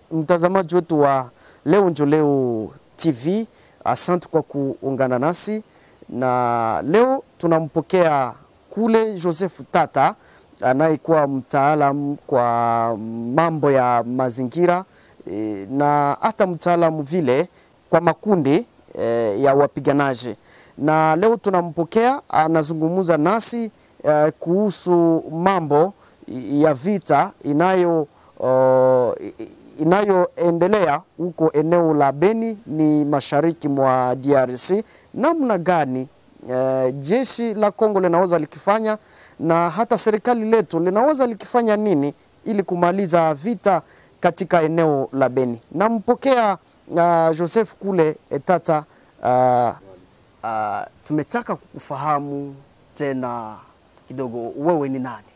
mtazamaji wetu wa Leo Njo Leo TV, asante kwa kuungana nasi na leo tunampokea kule Joseph Tata anayekuwa mtaalamu kwa mambo ya mazingira e, na hata mtaalamu vile kwa makundi e, ya wapiganaji, na leo tunampokea anazungumza nasi e, kuhusu mambo ya vita inayo uh, inayoendelea huko eneo la Beni ni mashariki mwa DRC. Namna gani uh, jeshi la Kongo linaweza likifanya na hata serikali letu linaweza likifanya nini ili kumaliza vita katika eneo la Beni? Nampokea uh, Joseph kule Etata. Uh, uh, tumetaka kukufahamu tena kidogo, wewe ni nani?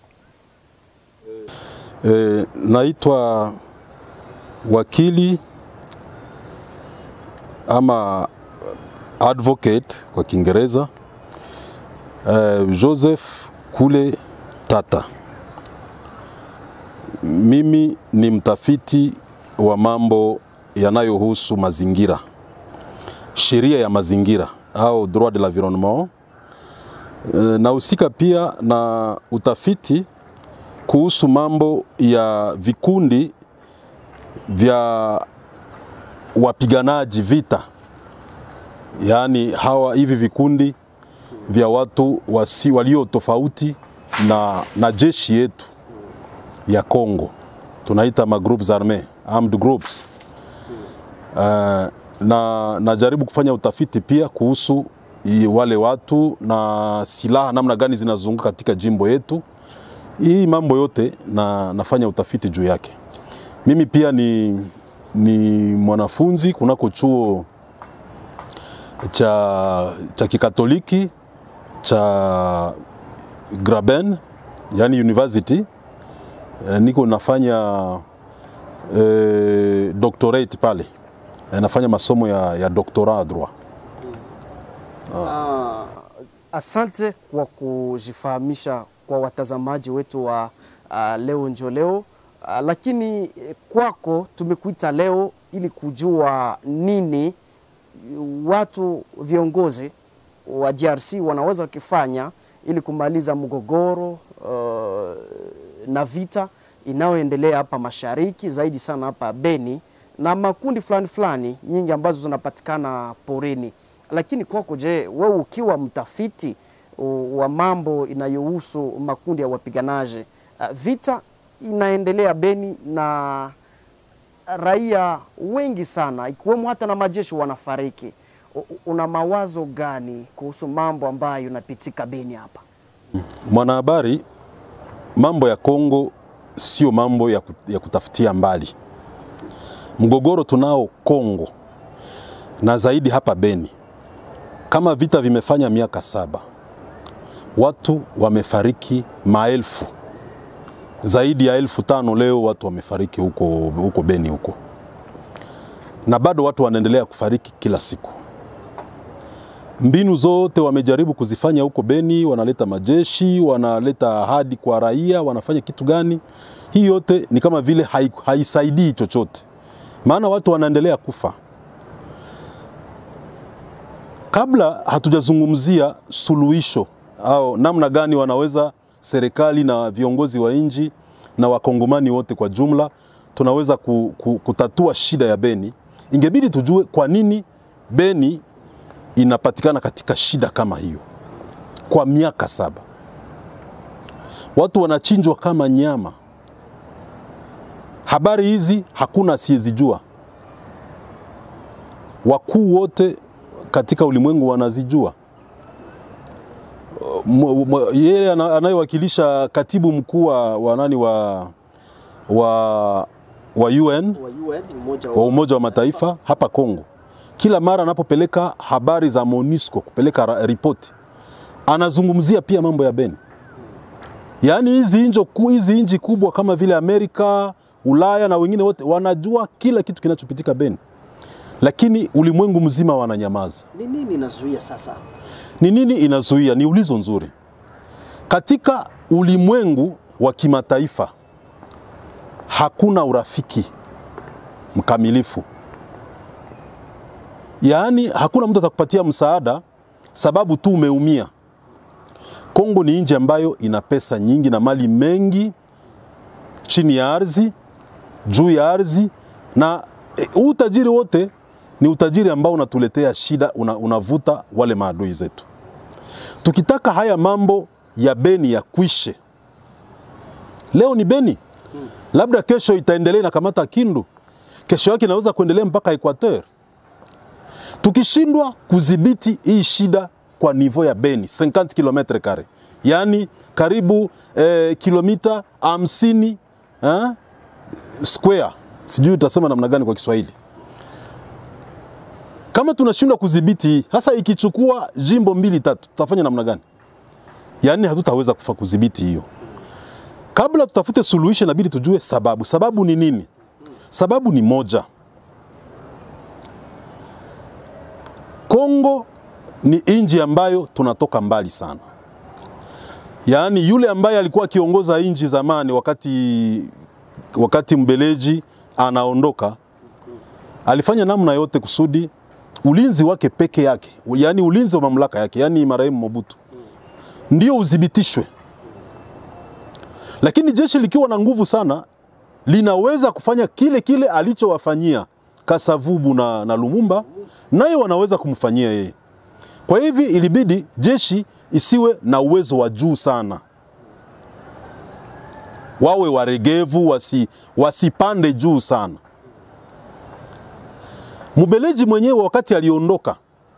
E, naitwa wakili ama advocate kwa Kiingereza e, Joseph Kule Tata. Mimi ni mtafiti wa mambo yanayohusu mazingira, sheria ya mazingira au droit de l'environnement. E, nahusika pia na utafiti kuhusu mambo ya vikundi vya wapiganaji vita, yaani hawa hivi vikundi vya watu wasi, walio tofauti na, na jeshi yetu ya Kongo tunaita ma groups arme armed groups. Uh, na najaribu kufanya utafiti pia kuhusu wale watu na silaha namna gani zinazunguka katika jimbo yetu hii mambo yote na, nafanya utafiti juu yake. Mimi pia ni, ni mwanafunzi kunako chuo cha, cha kikatoliki cha Graben, yani university e, niko nafanya e, doctorate pale e, nafanya masomo ya, ya doctorat droit. Ah, asante kwa kujifahamisha kwa watazamaji wetu wa uh, Leo Njo Leo uh, lakini kwako tumekuita leo ili kujua nini watu viongozi wa DRC wanaweza wakifanya ili kumaliza mgogoro uh, na vita inayoendelea hapa mashariki zaidi sana hapa Beni na makundi fulani fulani nyingi ambazo zinapatikana porini. Lakini kwako, je, wewe ukiwa mtafiti wa mambo inayohusu makundi ya wapiganaji, vita inaendelea Beni na raia wengi sana ikiwemo hata na majeshi wanafariki. Una mawazo gani kuhusu mambo ambayo yanapitika Beni hapa? Mwanahabari, mambo ya Kongo sio mambo ya, ya kutafutia mbali. Mgogoro tunao Kongo na zaidi hapa Beni, kama vita vimefanya miaka saba watu wamefariki maelfu, zaidi ya elfu tano leo watu wamefariki huko, huko Beni huko, na bado watu wanaendelea kufariki kila siku. Mbinu zote wamejaribu kuzifanya huko Beni, wanaleta majeshi, wanaleta ahadi kwa raia, wanafanya kitu gani? Hii yote ni kama vile haisaidii chochote, maana watu wanaendelea kufa. Kabla hatujazungumzia suluhisho au namna gani wanaweza serikali na viongozi wa nchi na wakongomani wote kwa jumla tunaweza ku, ku, kutatua shida ya Beni, ingebidi tujue kwa nini Beni inapatikana katika shida kama hiyo kwa miaka saba. Watu wanachinjwa kama nyama. Habari hizi hakuna asiyezijua, wakuu wote katika ulimwengu wanazijua yeye anayewakilisha katibu mkuu wa nani wa, wa, wa UN wa Umoja wa Mataifa hapa Kongo, kila mara anapopeleka habari za MONUSCO kupeleka ripoti, anazungumzia pia mambo ya Beni. Yaani hizi hizi nchi kubwa kama vile Amerika, Ulaya na wengine wote wanajua kila kitu kinachopitika Beni, lakini ulimwengu mzima wananyamaza. Ni nini inazuia sasa? Ni nini inazuia? Ni ulizo nzuri. Katika ulimwengu wa kimataifa hakuna urafiki mkamilifu, yaani hakuna mtu atakupatia msaada sababu tu umeumia. Kongo ni nchi ambayo ina pesa nyingi na mali mengi chini ya ardhi, juu ya ardhi, na e, huu utajiri wote ni utajiri ambao unatuletea shida, una, unavuta wale maadui zetu. Tukitaka haya mambo ya Beni ya kwishe, leo ni Beni, labda kesho itaendelea inakamata Kindu, kesho yake inaweza kuendelea mpaka Equateur. Tukishindwa kudhibiti hii shida kwa nivo ya Beni 50 km kare, yaani karibu eh, kilomita 50 eh, square, sijui utasema namna gani kwa Kiswahili. Kama tunashindwa kudhibiti hii, hasa ikichukua jimbo mbili tatu, tutafanya namna gani? Yaani hatutaweza kufa kudhibiti hiyo. Kabla tutafute suluhisho, inabidi tujue sababu. Sababu ni nini? Sababu ni moja, Kongo ni nchi ambayo tunatoka mbali sana. Yaani yule ambaye alikuwa akiongoza nchi zamani, wakati wakati Mbeleji anaondoka, alifanya namna yote kusudi ulinzi wake peke yake, yaani ulinzi wa mamlaka yake, yaani marehemu Mobutu ndio udhibitishwe. Lakini jeshi likiwa na nguvu sana linaweza kufanya kile kile alichowafanyia Kasavubu na, na Lumumba, naye wanaweza kumfanyia yeye. Kwa hivi ilibidi jeshi isiwe na uwezo wa juu sana, wawe waregevu, wasi, wasipande juu sana. Mubeleji mwenyewe wakati aliondoka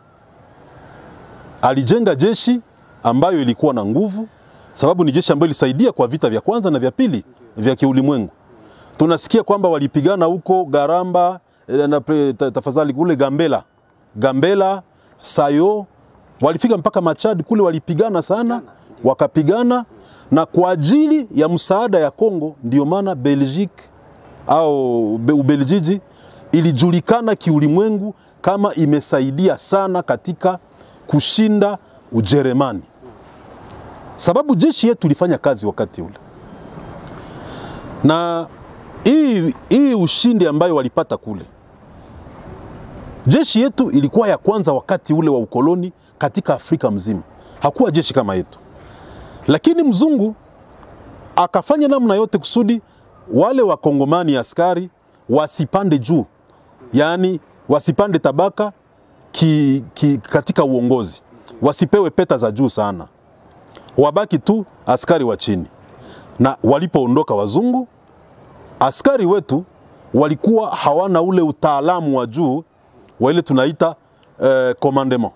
alijenga jeshi ambayo ilikuwa na nguvu, sababu ni jeshi ambayo ilisaidia kwa vita vya kwanza na vya pili vya kiulimwengu. Tunasikia kwamba walipigana huko Garamba eh, na pre- ta- tafadhali kule Gambela, Gambela, Sayo, walifika mpaka Machad kule, walipigana sana, wakapigana na kwa ajili ya msaada ya Kongo, ndio maana Belgique au Be- Ubeljiji ilijulikana kiulimwengu kama imesaidia sana katika kushinda Ujerumani, sababu jeshi yetu ilifanya kazi wakati ule, na hii, hii ushindi ambayo walipata kule, jeshi yetu ilikuwa ya kwanza wakati ule wa ukoloni katika Afrika mzima. Hakuwa jeshi kama yetu, lakini mzungu akafanya namna yote kusudi wale wakongomani askari wasipande juu, yaani wasipande tabaka ki, ki, katika uongozi, wasipewe peta za juu sana, wabaki tu askari wa chini. Na walipoondoka wazungu, askari wetu walikuwa hawana ule utaalamu wa juu wa ile tunaita eh, commandement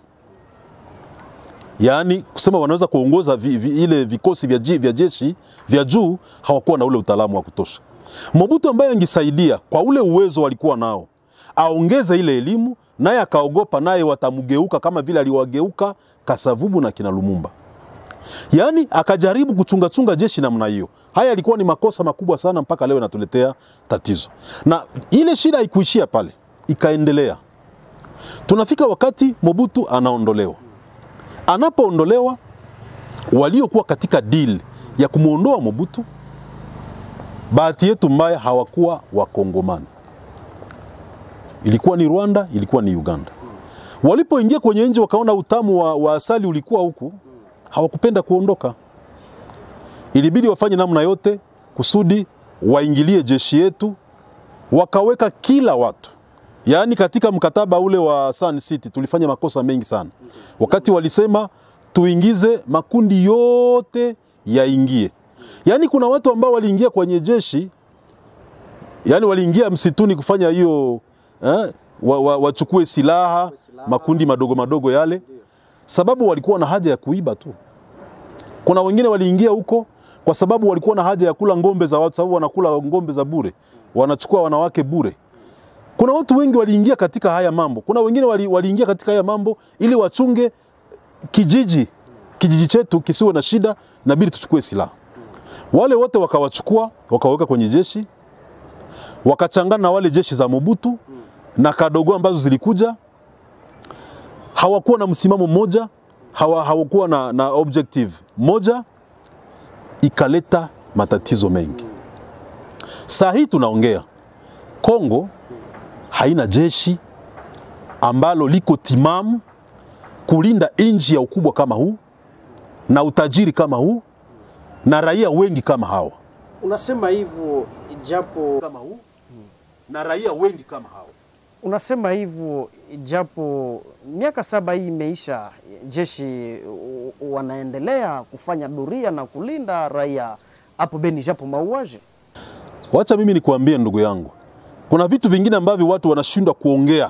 yaani kusema wanaweza kuongoza vi, vi, ile vikosi vya, ji- vya jeshi vya juu, hawakuwa na ule utaalamu wa kutosha. Mobutu ambaye angesaidia kwa ule uwezo walikuwa nao, aongeze ile elimu, naye akaogopa, naye watamgeuka kama vile aliwageuka Kasavubu na kina Lumumba. Yaani akajaribu kuchungachunga jeshi namna hiyo. Haya yalikuwa ni makosa makubwa sana, mpaka leo inatuletea tatizo, na ile shida haikuishia pale, ikaendelea. Tunafika wakati Mobutu anaondolewa anapoondolewa waliokuwa katika deal ya kumwondoa Mobutu, bahati yetu mbaya hawakuwa Wakongomani, ilikuwa ni Rwanda, ilikuwa ni Uganda. Walipoingia kwenye nchi wakaona utamu wa, wa asali ulikuwa huku, hawakupenda kuondoka. Ilibidi wafanye namna yote kusudi waingilie jeshi yetu, wakaweka kila watu Yaani katika mkataba ule wa Sun City tulifanya makosa mengi sana. Wakati walisema tuingize makundi yote yaingie. Yaani kuna watu ambao waliingia kwenye jeshi, yaani waliingia msituni kufanya hiyo eh, wa, wa, wachukue silaha, makundi madogo madogo yale, sababu walikuwa na haja ya kuiba tu. Kuna wengine waliingia huko kwa sababu walikuwa na haja ya kula ngombe za watu, sababu wanakula ngombe za bure, wanachukua wanawake bure. Kuna watu wengi waliingia katika haya mambo. Kuna wengine wali, waliingia katika haya mambo ili wachunge kijiji kijiji chetu kisiwe na shida, inabidi tuchukue silaha. Wale wote wakawachukua wakaweka kwenye jeshi, wakachangana na wale jeshi za Mobutu na Kadogo ambazo zilikuja. Hawakuwa na msimamo mmoja, hawa, hawakuwa na, na objective moja, ikaleta matatizo mengi. Saa hii tunaongea Kongo haina jeshi ambalo liko timamu kulinda nchi ya ukubwa kama huu na utajiri kama huu na raia wengi kama hawa Unasema hivyo japo kama huu na raia wengi kama hawa. unasema hivyo japo miaka saba hii imeisha, jeshi u- u- wanaendelea kufanya doria na kulinda raia hapo Beni, japo mauaji. Wacha mimi nikuambie ndugu yangu, kuna vitu vingine ambavyo watu wanashindwa kuongea.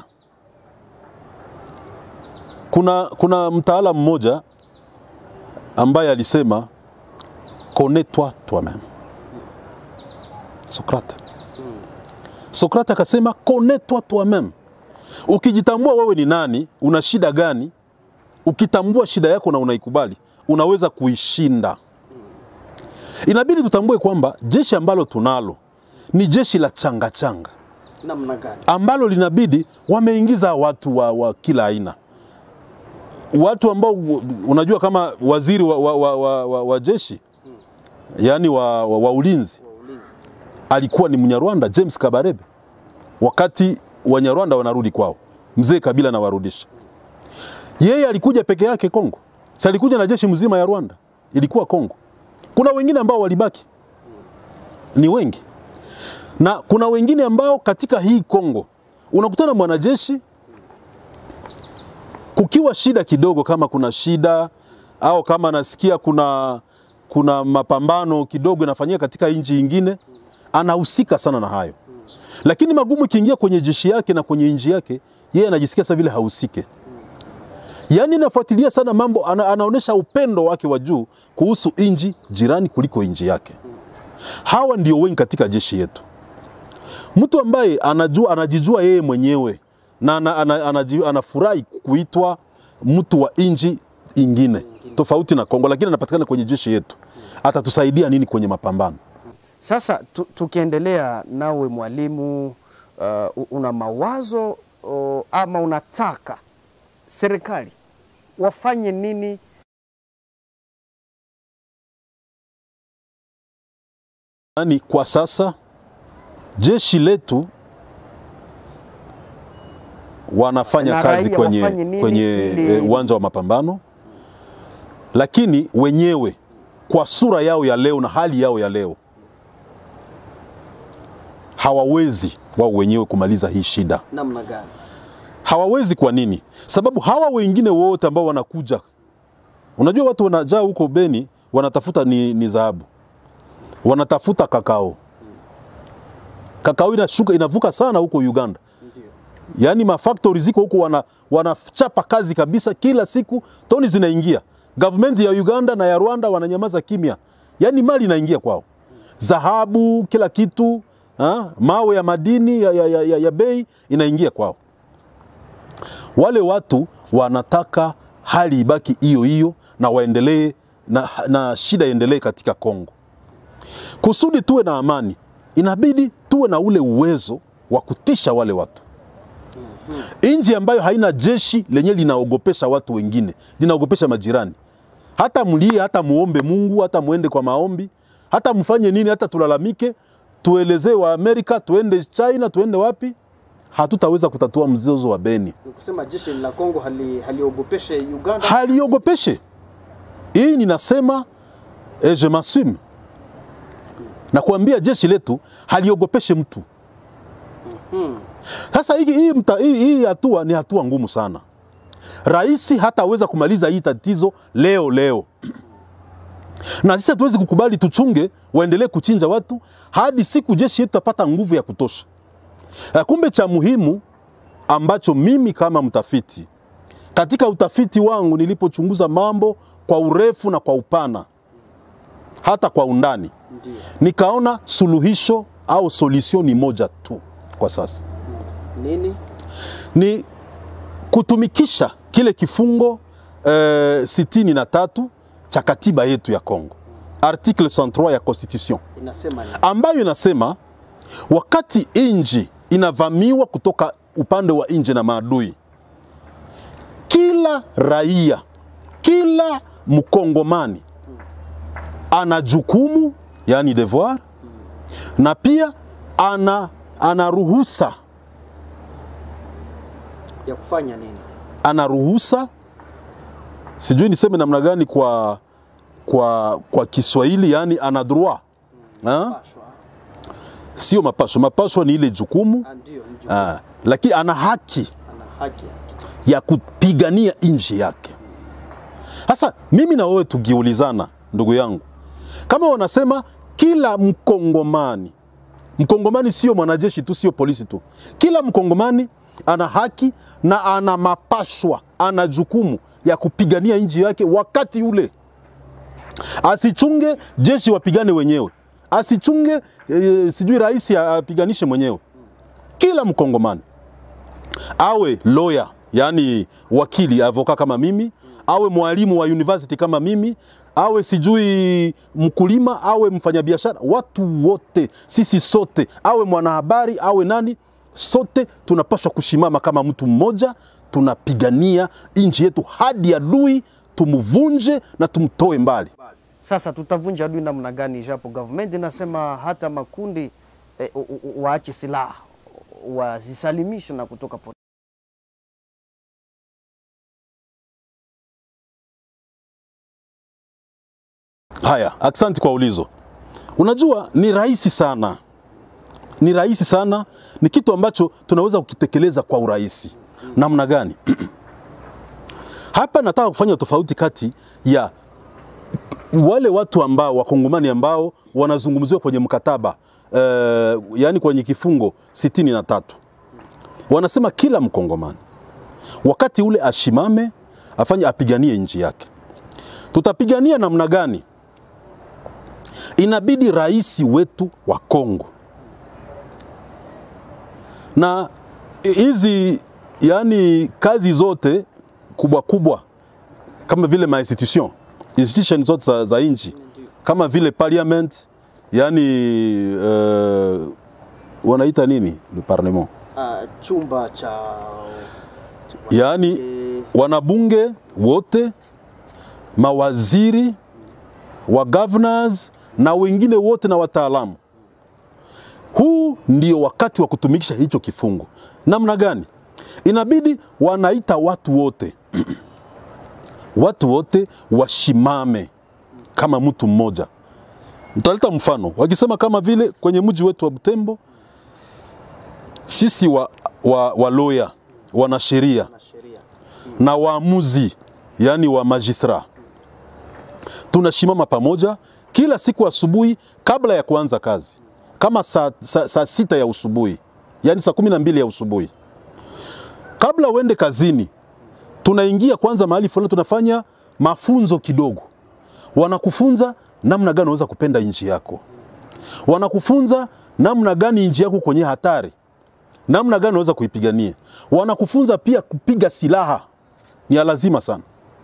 Kuna, kuna mtaalamu mmoja ambaye alisema connais-toi toi-même. Sokrate. Sokrate akasema connais-toi toi-même. Ukijitambua wewe ni nani, una shida gani, ukitambua shida yako na unaikubali, unaweza kuishinda. Inabidi tutambue kwamba jeshi ambalo tunalo ni jeshi la changa changa Namna gani? ambalo linabidi wameingiza watu wa, wa kila aina, watu ambao unajua kama waziri wa, wa, wa, wa, wa, wa jeshi yaani wa, wa, wa ulinzi alikuwa ni Mnyarwanda James Kabarebe, wakati Wanyarwanda wanarudi kwao, mzee Kabila anawarudisha. Yeye alikuja peke yake Kongo, si alikuja na jeshi mzima ya Rwanda, ilikuwa Kongo. Kuna wengine ambao walibaki, ni wengi na kuna wengine ambao katika hii Kongo unakutana mwanajeshi, kukiwa shida kidogo, kama kuna shida au kama nasikia kuna, kuna mapambano kidogo inafanyika katika nchi nyingine, anahusika sana na hayo, lakini magumu ikiingia kwenye jeshi yake na kwenye nchi yake, yeye anajisikia sasa vile hahusike. Yaani nafuatilia sana mambo, ana, anaonyesha upendo wake wa juu kuhusu nchi jirani kuliko nchi yake. Hawa ndio wengi katika jeshi yetu mtu ambaye anajua, anajijua yeye mwenyewe na ana, ana, anaji- anafurahi kuitwa mtu wa nchi ingine tofauti na Kongo, lakini anapatikana kwenye jeshi yetu, atatusaidia nini kwenye mapambano? Sasa tu, tukiendelea nawe mwalimu, uh, una mawazo uh, ama unataka serikali wafanye nini Yaani kwa sasa jeshi letu wanafanya Na kazi raia kwenye, wafanye nini kwenye ili- eh, uwanja wa mapambano, lakini wenyewe kwa sura yao ya leo na hali yao ya leo hawawezi wao wenyewe kumaliza hii shida. namna gani? Hawawezi. Kwa nini? Sababu hawa wengine wote ambao wanakuja, unajua watu wanajaa huko Beni, wanatafuta ni, ni dhahabu, wanatafuta kakao. Kakao inashuka inavuka sana huko Uganda, yaani mafactory ziko huko, wana, wanachapa kazi kabisa, kila siku toni zinaingia. Government ya Uganda na ya Rwanda wananyamaza kimya, yaani mali inaingia kwao, dhahabu, kila kitu ha? mawe ya madini ya, ya, ya, ya, ya bei inaingia kwao wale watu wanataka hali ibaki hiyo hiyo na waendelee na, na shida iendelee katika Kongo. Kusudi tuwe na amani, inabidi tuwe na ule uwezo wa kutisha wale watu. Nchi ambayo haina jeshi lenye linaogopesha watu wengine, linaogopesha majirani, hata mlie, hata muombe Mungu, hata muende kwa maombi, hata mfanye nini, hata tulalamike, tuelezee wa Amerika, tuende China, tuende wapi, hatutaweza kutatua mzozo wa Beni. Kusema jeshi la Kongo hali, haliogopeshe Uganda. haliogopeshe. Hii ninasema eh, je m'assume. Nakwambia jeshi letu haliogopeshe mtu. Sasa hii hii mta- hii hii hatua ni hatua ngumu sana. Rais hataweza kumaliza hii tatizo leo leo, na sisi hatuwezi kukubali tuchunge waendelee kuchinja watu hadi siku jeshi yetu tapata nguvu ya kutosha. Eh, Kumbe cha muhimu ambacho mimi kama mtafiti katika utafiti wangu nilipochunguza mambo kwa urefu na kwa upana hata kwa undani Ndio. nikaona suluhisho au solution ni moja tu kwa sasa Nini? ni kutumikisha kile kifungo eh, sitini na tatu cha katiba yetu ya Kongo article 103 ya constitution Inasema nini? ambayo inasema wakati inji inavamiwa kutoka upande wa nje na maadui, kila raia, kila mkongomani ana jukumu, yani devoir, na pia ana, ana ruhusa ya kufanya nini? ana ruhusa, sijui niseme namna gani kwa, kwa, kwa Kiswahili, yani ana droit ha? Pashwa. Sio mapasho, mapasho ni ile jukumu Ah, Ndio, mjukuu ah, lakini ana haki ana haki yake. ya kupigania nchi yake. Sasa mimi na wewe tukiulizana, ndugu yangu, kama wanasema kila mkongomani, mkongomani sio mwanajeshi tu, sio polisi tu, kila mkongomani ana haki na ana mapashwa, ana jukumu ya kupigania nchi yake wakati ule. Asichunge jeshi wapigane wenyewe, asichunge e, sijui rais apiganishe mwenyewe. Kila mkongomani awe lawyer, yani wakili avoka kama mimi, awe mwalimu wa university kama mimi, awe sijui mkulima, awe mfanyabiashara, watu wote, sisi sote, awe mwanahabari, awe nani, sote tunapaswa kushimama kama mtu mmoja, tunapigania nchi yetu hadi adui tumvunje na tumtoe mbali. Sasa tutavunja adui namna gani, japo government inasema hata makundi eh, u- u- waache silaha wazisalimishe na kutoka po Haya, asante kwa ulizo. Unajua ni rahisi sana, ni rahisi sana, ni kitu ambacho tunaweza kukitekeleza kwa urahisi. Namna gani? Hapa nataka kufanya tofauti kati ya wale watu ambao wakongomani ambao wanazungumziwa kwenye mkataba eh, yaani kwenye kifungo sitini na tatu wanasema kila mkongomani wakati ule ashimame afanye apiganie nchi yake. Tutapigania namna gani? Inabidi rais wetu wa Kongo na hizi yani kazi zote kubwa kubwa kama vile ma institution institution zote za, za nchi kama vile parliament yani uh, wanaita nini le parlement uh, chumba cha yaani eh, wanabunge wote, mawaziri wa governors na wengine wote na wataalamu. Huu ndio wakati wa kutumikisha hicho kifungo. Namna gani? Inabidi wanaita watu wote watu wote washimame kama mtu mmoja. Nitaleta mfano, wakisema kama vile kwenye mji wetu wa Butembo, sisi wa, wa, wa lawyer wanasheria na sheria na waamuzi yani wa majistra tunashimama pamoja kila siku asubuhi kabla ya kuanza kazi kama saa, saa, saa sita ya usubuhi yani saa kumi na mbili ya usubuhi kabla uende kazini tunaingia kwanza mahali fulani tunafanya mafunzo kidogo wanakufunza namna gani unaweza kupenda nchi yako wanakufunza namna gani nchi yako kwenye hatari namna gani unaweza kuipigania. Wanakufunza pia kupiga silaha, ni ya lazima sana.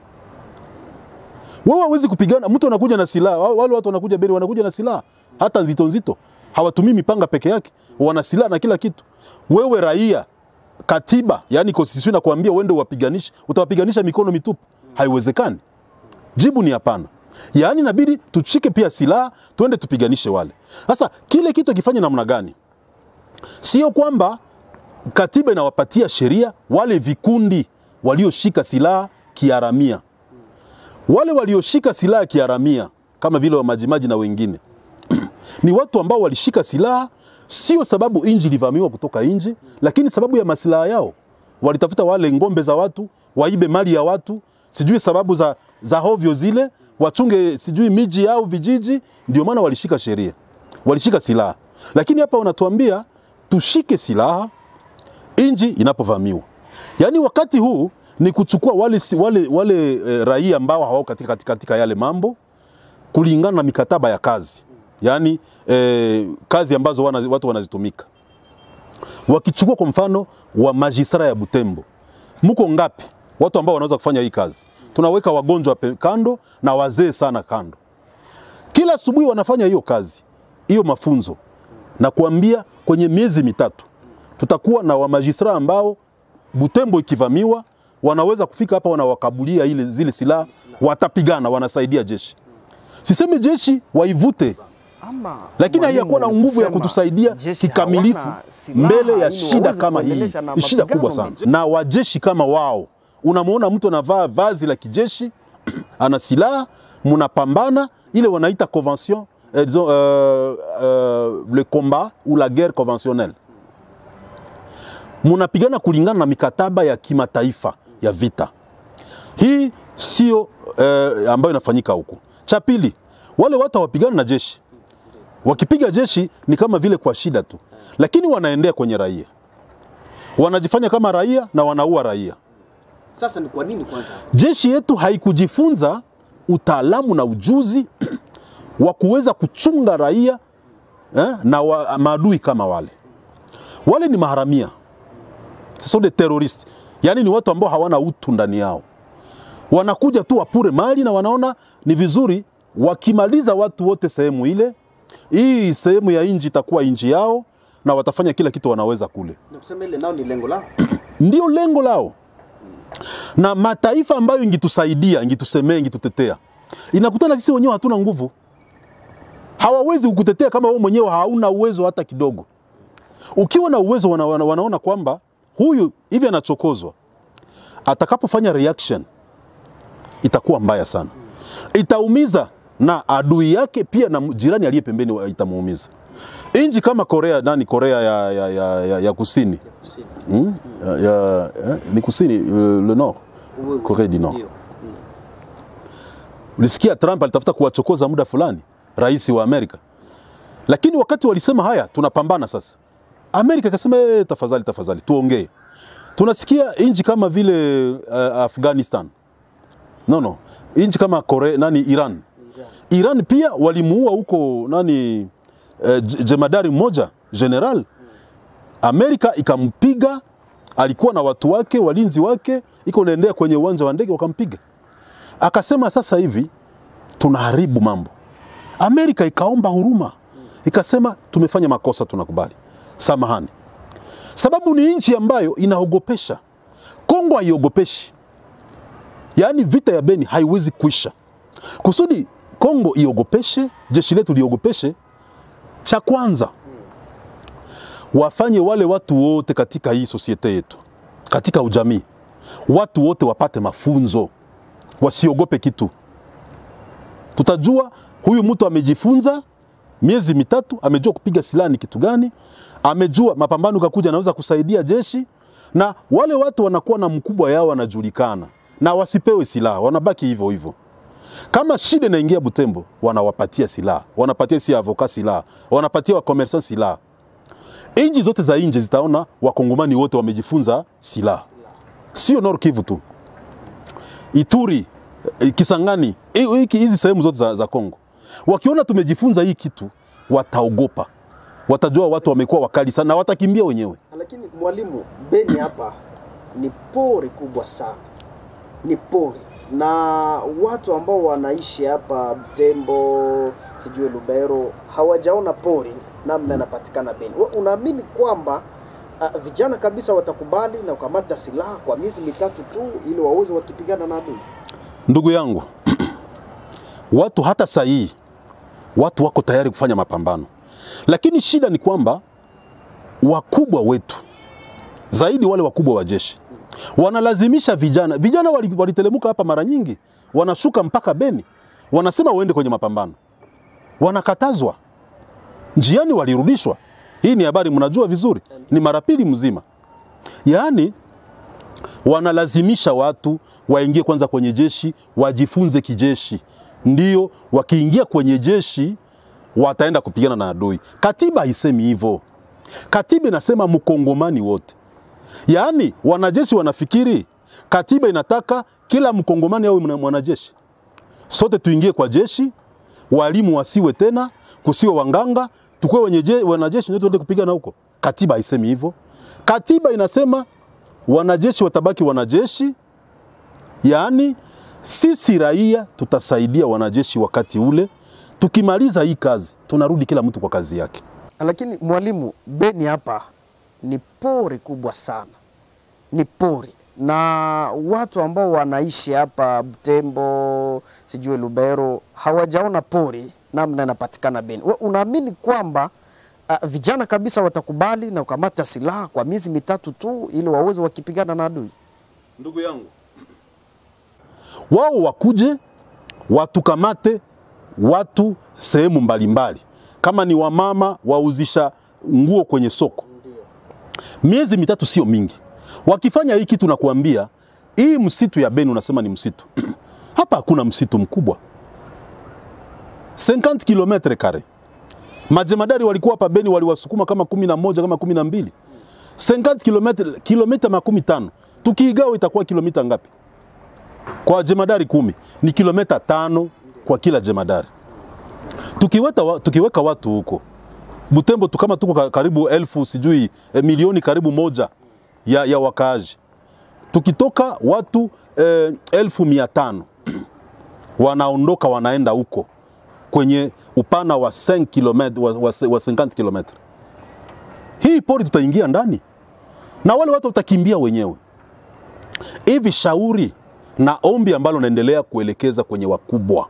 Wewe hawezi kupigana, mtu anakuja na silaha. wa- Wale watu wanakuja Beni wanakuja na silaha hata nzito nzito, hawatumii mipanga peke yake, wana silaha na kila kitu. Wewe raia, katiba yani constitution inakuambia uende uwapiganishe, utawapiganisha mikono mitupu? Haiwezekani. Jibu ni hapana. Yaani inabidi tushike pia silaha, tuende tupiganishe wale. Sasa kile kitu kifanye namna gani? Sio kwamba katiba inawapatia sheria wale vikundi walioshika silaha kiharamia, wale walioshika silaha kiharamia kama vile wamajimaji na wengine ni watu ambao walishika silaha sio sababu inji ilivamiwa kutoka nje, lakini sababu ya masilaha yao. Walitafuta wale ngombe za watu, waibe mali ya watu, sijui sababu za, za hovyo zile, wachunge sijui miji au vijiji. Ndio maana walishika sheria, walishika silaha. Lakini hapa wanatuambia tushike silaha inji inapovamiwa. Yaani wakati huu ni kuchukua wale, si- wale, wale e, raia ambao hawako katika, katika, katika yale mambo kulingana na mikataba ya kazi, yaani e, kazi ambazo wana, watu wanazitumika. Wakichukua kwa mfano wa majisara ya Butembo, mko ngapi watu ambao wanaweza kufanya hii kazi? Tunaweka wagonjwa pe- kando na wazee sana kando. Kila asubuhi wanafanya hiyo kazi, hiyo mafunzo, na kuambia kwenye miezi mitatu tutakuwa na wamajistra ambao Butembo ikivamiwa wanaweza kufika hapa, wanawakabulia ile zile silaha, watapigana, wanasaidia jeshi. Sisemi jeshi waivute Ama lakini mwalimu haiyakuwa na ni nguvu ya kusema kutusaidia jeshi kikamilifu hawana silaha mbele ya ili shida waweze kama hii. kuendelesha na Ni shida mapigano kubwa sana, mengi. na wajeshi kama wao, unamwona mtu anavaa vazi la kijeshi ana silaha, mnapambana ile wanaita convention eh, disons, euh, euh, le combat ou la guerre conventionnelle munapigana kulingana na mikataba ya kimataifa ya vita. Hii sio eh, ambayo inafanyika huku. Cha pili, wale watu hawapigani na jeshi. Wakipiga jeshi ni kama vile kwa shida tu, lakini wanaendea kwenye raia, wanajifanya kama raia na wanaua raia. Sasa ni kwa nini kwanza? Jeshi yetu haikujifunza utaalamu na ujuzi wa kuweza kuchunga raia eh, na wa, maadui kama wale. Wale ni maharamia, ce sont des terroristes, yaani ni watu ambao hawana utu ndani yao. Wanakuja tu wapure mali na wanaona ni vizuri wakimaliza watu wote sehemu ile, hii sehemu ya inji itakuwa inji yao na watafanya kila kitu wanaweza kule Ni kusema ile nao ni lengo lao. ndio lengo lao, na mataifa ambayo ingitusaidia, ingitusemea, ingitutetea, inakutana sisi wenyewe hatuna nguvu. Hawawezi kukutetea kama wewe mwenyewe hauna uwezo hata kidogo. Ukiwa na uwezo, wana, wana, wanaona kwamba huyu hivi anachokozwa, atakapofanya reaction itakuwa mbaya sana, itaumiza na adui yake pia na jirani aliye pembeni wa- itamuumiza. Inji kama Korea nani, Korea ya, ya, ya, ya, ya kusini Hmm? Ya, ya, eh, ni kusini euh, le nord Corée du Nord. Ulisikia Trump alitafuta kuwachokoza muda fulani rais wa Amerika, lakini wakati walisema haya, tunapambana sasa, Amerika ikasema eh, tafadhali tafadhali, tuongee. Tunasikia nchi kama vile uh, Afghanistan, no no, nchi kama Korea, nani Iran, Iran pia walimuua huko nani eh, j- jemadari mmoja general Amerika ikampiga, alikuwa na watu wake walinzi wake, iko naendea kwenye uwanja wa ndege wakampiga. Akasema sasa hivi tunaharibu mambo. Amerika ikaomba huruma, ikasema tumefanya makosa, tunakubali, samahani. Sababu ni nchi ambayo inaogopesha. Kongo haiogopeshi, yaani vita ya Beni haiwezi kuisha. Kusudi Kongo iogopeshe, jeshi letu liogopeshe, cha kwanza wafanye wale watu wote katika hii sosiete yetu, katika ujamii, watu wote wapate mafunzo, wasiogope kitu. Tutajua huyu mtu amejifunza miezi mitatu, amejua kupiga silaha ni kitu gani, amejua mapambano kakuja, anaweza kusaidia jeshi, na wale watu wanakuwa na mkubwa yao wanajulikana, na wasipewe silaha, wanabaki hivyo hivyo. Kama shida inaingia Butembo, wanawapatia silaha, wanapatia si avoka silaha, wanapatia wakomersa silaha nchi zote za nje zitaona wakongomani wote wamejifunza silaha, sio Nord Kivu tu, Ituri, eh, Kisangani, hi- hiki- hizi sehemu zote za, za Kongo. Wakiona tumejifunza hii kitu, wataogopa, watajua watu wamekuwa wakali sana na watakimbia wenyewe. Lakini mwalimu, Beni hapa ni pori kubwa sana, ni pori na watu ambao wanaishi hapa Butembo, sijui Lubero, hawajaona pori namna inapatikana Beni. Wewe unaamini kwamba uh, vijana kabisa watakubali na kukamata silaha kwa miezi mitatu tu ili waweze wakipigana na adui? Ndugu yangu, watu hata sahihi, watu wako tayari kufanya mapambano, lakini shida ni kwamba wakubwa wetu zaidi wale wakubwa wa jeshi wanalazimisha vijana. Vijana wali- walitelemuka hapa mara nyingi, wanashuka mpaka Beni, wanasema waende kwenye mapambano, wanakatazwa njiani, walirudishwa. Hii ni habari mnajua vizuri, ni mara pili mzima. Yaani wanalazimisha watu waingie kwanza kwenye jeshi, wajifunze kijeshi, ndio wakiingia kwenye jeshi wataenda kupigana na adui. Katiba haisemi hivyo. Katiba inasema mkongomani wote, yaani wanajeshi wanafikiri katiba inataka kila mkongomani awe mwana- mwanajeshi. Sote tuingie kwa jeshi, walimu wasiwe tena, kusiwe wanganga, tukuwe wenye je- wanajeshi ndio tuende kupigana huko. Katiba haisemi hivyo. Katiba inasema wanajeshi watabaki wanajeshi, yaani sisi raia tutasaidia wanajeshi wakati ule. Tukimaliza hii kazi, tunarudi kila mtu kwa kazi yake. Lakini mwalimu, Beni hapa ni pori kubwa sana, ni pori na watu ambao wanaishi hapa Butembo, sijui Lubero, hawajaona pori namna inapatikana Beni. We, unaamini kwamba uh, vijana kabisa watakubali na kukamata silaha kwa miezi mitatu tu ili waweze wakipigana na adui? Ndugu yangu, wao wakuje watukamate watu sehemu mbalimbali, kama ni wamama wauzisha nguo kwenye soko. Miezi mitatu sio mingi. Wakifanya hii kitu, nakuambia hii msitu ya Beni unasema ni msitu hapa hakuna msitu mkubwa 50 kilometre kare. Majemadari walikuwa hapa Beni waliwasukuma kama kumi na moja kama kumi na mbili 50 kilometre, kilomita makumi tano tukiigawa itakuwa kilomita ngapi? Kwa jemadari kumi ni kilomita tano kwa kila jemadari. Tukiweta, wa- tukiweka watu huko Butembo tu kama tuko ka- karibu elfu sijui eh, milioni karibu moja ya, ya wakaaji tukitoka watu eh, elfu mia tano wanaondoka wanaenda huko kwenye upana wa 5 km wa, wa, wa 50 km. Hii pori tutaingia ndani na wale watu watakimbia wenyewe. Hivi shauri na ombi ambalo naendelea kuelekeza kwenye wakubwa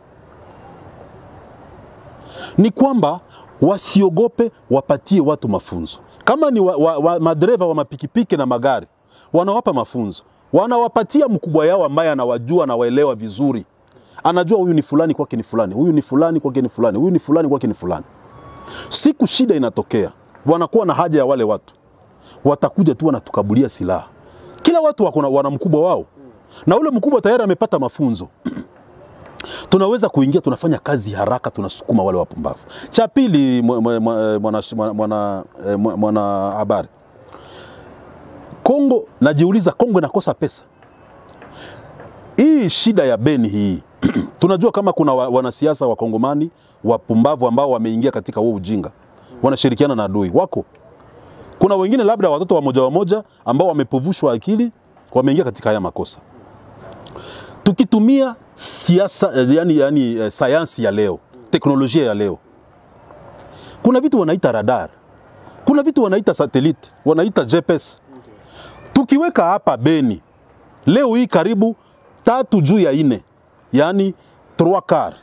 ni kwamba wasiogope, wapatie watu mafunzo. Kama ni wa, wa, wa, madereva wa mapikipiki na magari, wanawapa mafunzo, wanawapatia mkubwa yao ambaye anawajua, anawaelewa vizuri, anajua huyu ni fulani kwake ni fulani, huyu ni fulani kwake ni fulani, huyu ni fulani kwake ni fulani. Siku shida inatokea, wanakuwa na haja ya wale watu, watakuja tu wanatukabulia silaha. Kila watu wako na- wana mkubwa wao, na ule mkubwa tayari amepata mafunzo tunaweza kuingia, tunafanya kazi haraka, tunasukuma wale wapumbavu. Cha pili, mwa- mwa- mwa- mwana mwana eh, mwa- mwana habari, Kongo, najiuliza Kongo inakosa pesa. Hii shida ya Beni hii tunajua kama kuna wa- wanasiasa wa Kongomani wapumbavu ambao wameingia katika huo ujinga, wanashirikiana na adui wako. Kuna wengine labda watoto wa moja wa moja ambao wamepovushwa akili, wameingia katika haya makosa tukitumia siasa eh, yani, yani eh, sayansi ya leo, teknolojia ya leo, kuna vitu wanaita radar, kuna vitu wanaita satellite, wanaita GPS. Tukiweka hapa Beni leo hii karibu tatu juu ya ine, yani 3 quart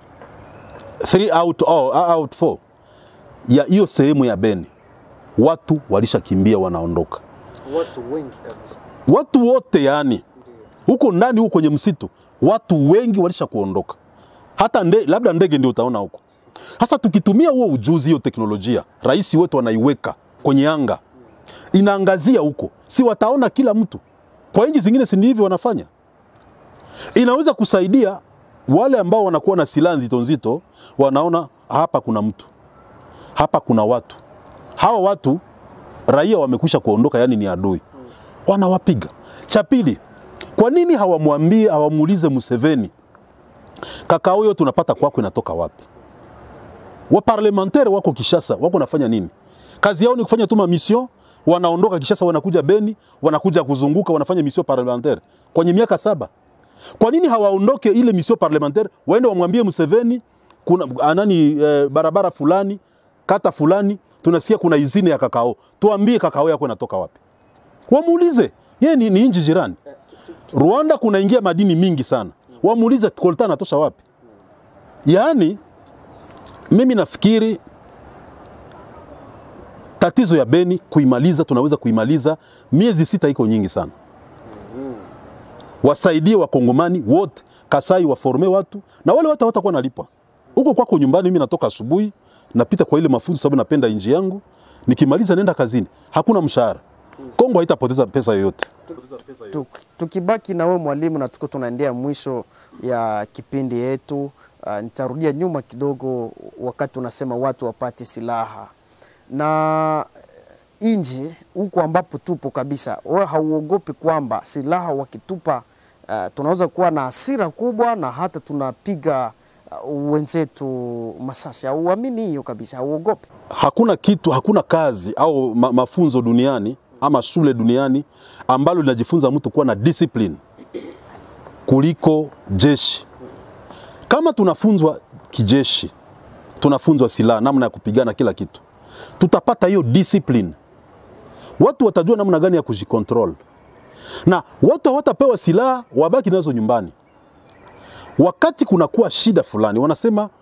3 out, oh, out 4 ya hiyo sehemu ya Beni, watu walishakimbia wanaondoka, Watu wengi kabisa. watu wote yani huko ndani huko kwenye msitu watu wengi walisha kuondoka, hata nde, labda ndege ndio utaona huko. Sasa tukitumia huo ujuzi, hiyo teknolojia, rais wetu anaiweka kwenye anga, inaangazia huko, si wataona kila mtu. Kwa nchi zingine si ndivyo wanafanya? Inaweza kusaidia wale ambao wanakuwa na silaha nzito nzito, wanaona hapa kuna mtu, hapa kuna watu, hawa watu raia wamekwisha kuondoka, yani ni adui, wanawapiga. Cha pili, kwa nini hawamwambie hawamuulize Museveni, kaka huyo tunapata kwako inatoka wapi? Waparlementaire wako Kishasa, wako nafanya nini? Kazi yao ni kufanya tu mission, wanaondoka Kishasa, wanakuja Beni, wanakuja kuzunguka, wanafanya mission parlementaire kwenye miaka saba. Kwa nini hawaondoke ile mission parlementaire, waende wamwambie Museveni kuna anani eh, barabara fulani kata fulani tunasikia kuna izini ya kakao, tuambie kakao yako inatoka wapi? Wamuulize yeye ni, ni nchi jirani. Rwanda kunaingia madini mingi sana, wamuulize kolta anatosha wapi? Yaani mimi nafikiri tatizo ya Beni kuimaliza, tunaweza kuimaliza miezi sita, iko nyingi sana. Wasaidie wakongomani wote, Kasai waforme watu na wale watu hawatakuwa nalipwa huko kwako nyumbani. Mimi natoka asubuhi napita kwa ile mafunzo sababu napenda nchi yangu, nikimaliza nenda kazini, hakuna mshahara. Kongo haitapoteza pesa yoyote. Tuk- Tukibaki na wewe mwalimu, na tuko tunaendea mwisho ya kipindi yetu. Uh, nitarudia nyuma kidogo, wakati unasema watu wapate silaha na inji huku ambapo tupo kabisa, wewe hauogopi kwamba silaha wakitupa, uh, tunaweza kuwa na hasira kubwa na hata tunapiga uh, wenzetu masasi? Hauamini hiyo kabisa? Hauogopi? hakuna kitu, hakuna kazi au ma, mafunzo duniani ama shule duniani ambalo linajifunza mtu kuwa na discipline kuliko jeshi. Kama tunafunzwa kijeshi, tunafunzwa silaha, namna ya kupigana, kila kitu, tutapata hiyo discipline. Watu watajua namna gani ya kujikontrol, na watu hawatapewa silaha wabaki nazo nyumbani. Wakati kunakuwa shida fulani, wanasema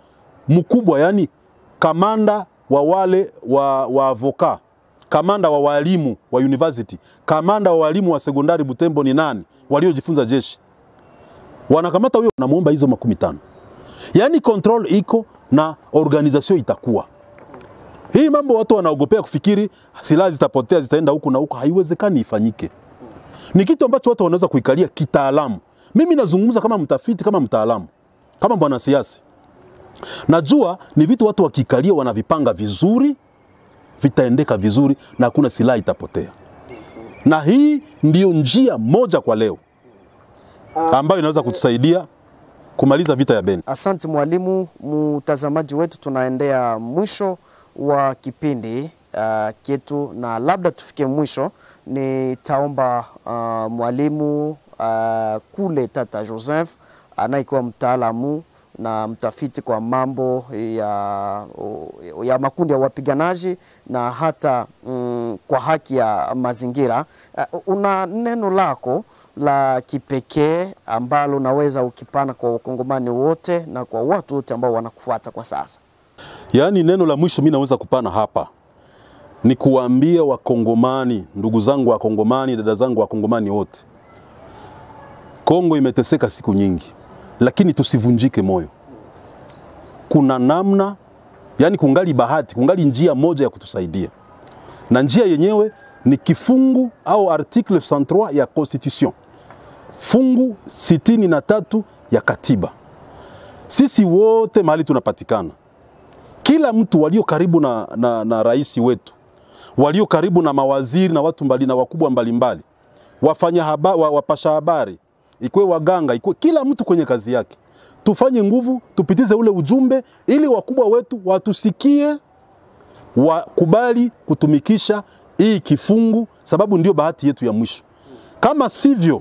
mkubwa, yani kamanda wa wale wa, wa avoka, kamanda wa walimu wa university, kamanda wa walimu wa sekondari Butembo ni nani waliojifunza jeshi? Wanakamata huyo, wanamuomba hizo makumi tano. Yani control iko na organization itakuwa hii mambo watu wanaogopea kufikiri silaha zitapotea zitaenda huku na huku, haiwezekani ifanyike. Ni kitu ambacho watu wanaweza kuikalia kitaalamu. Mimi nazungumza kama mtafiti, kama mtaalamu, kama mwanasiasa. Najua ni vitu watu wakikalia wanavipanga vizuri, vitaendeka vizuri na hakuna silaha itapotea. Na hii ndiyo njia moja kwa leo ambayo inaweza kutusaidia kumaliza vita ya Beni. Asante mwalimu. Mtazamaji wetu, tunaendea mwisho wa kipindi uh, kietu, na labda tufike mwisho, nitaomba uh, mwalimu uh, kule Tata Joseph anayekuwa mtaalamu na mtafiti kwa mambo ya, ya makundi ya wapiganaji na hata mm, kwa haki ya mazingira uh, una neno lako la kipekee ambalo unaweza ukipana kwa wakongomani wote na kwa watu wote ambao wanakufuata kwa sasa? Yaani, neno la mwisho mimi naweza kupana hapa ni kuwaambia Wakongomani, ndugu zangu Wakongomani, dada zangu Wakongomani wote, Kongo imeteseka siku nyingi, lakini tusivunjike moyo. Kuna namna, yani kungali bahati, kungali njia moja ya kutusaidia, na njia yenyewe ni kifungu au article 103 ya constitution, fungu sitini na tatu ya katiba. Sisi wote mahali tunapatikana kila mtu walio karibu na, na, na rais wetu walio karibu na mawaziri na watu mbali na wakubwa mbalimbali wafanya haba, wa, wapasha habari ikwe waganga ikwe kila mtu kwenye kazi yake, tufanye nguvu tupitize ule ujumbe ili wakubwa wetu watusikie, wakubali kutumikisha hii kifungu, sababu ndio bahati yetu ya mwisho. Kama sivyo,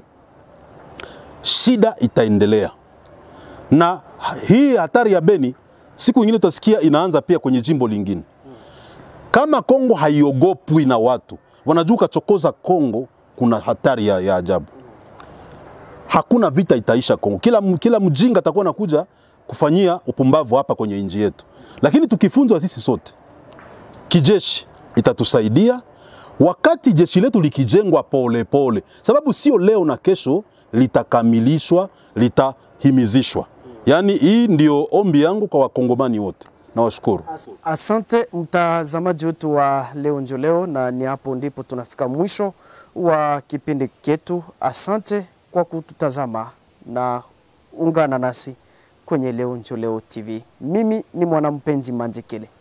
shida itaendelea, na hii hatari ya Beni siku nyingine utasikia inaanza pia kwenye jimbo lingine. Kama Kongo haiogopwi na watu wanajua ukachokoza Kongo, kuna hatari ya, ya ajabu. Hakuna vita itaisha Kongo. Kila, kila mjinga atakuwa nakuja kufanyia upumbavu hapa kwenye nchi yetu, lakini tukifunzwa sisi sote kijeshi itatusaidia wakati jeshi letu likijengwa pole pole, sababu sio leo na kesho litakamilishwa, litahimizishwa. Yaani hii ndio ombi yangu kwa wakongomani wote. Nawashukuru. Asante mtazamaji wetu wa leo njo leo, na ni hapo ndipo tunafika mwisho wa kipindi chetu. Asante kwa kututazama na ungana nasi kwenye Leo Njo Leo TV. Mimi ni mwanampenzi Manjekele.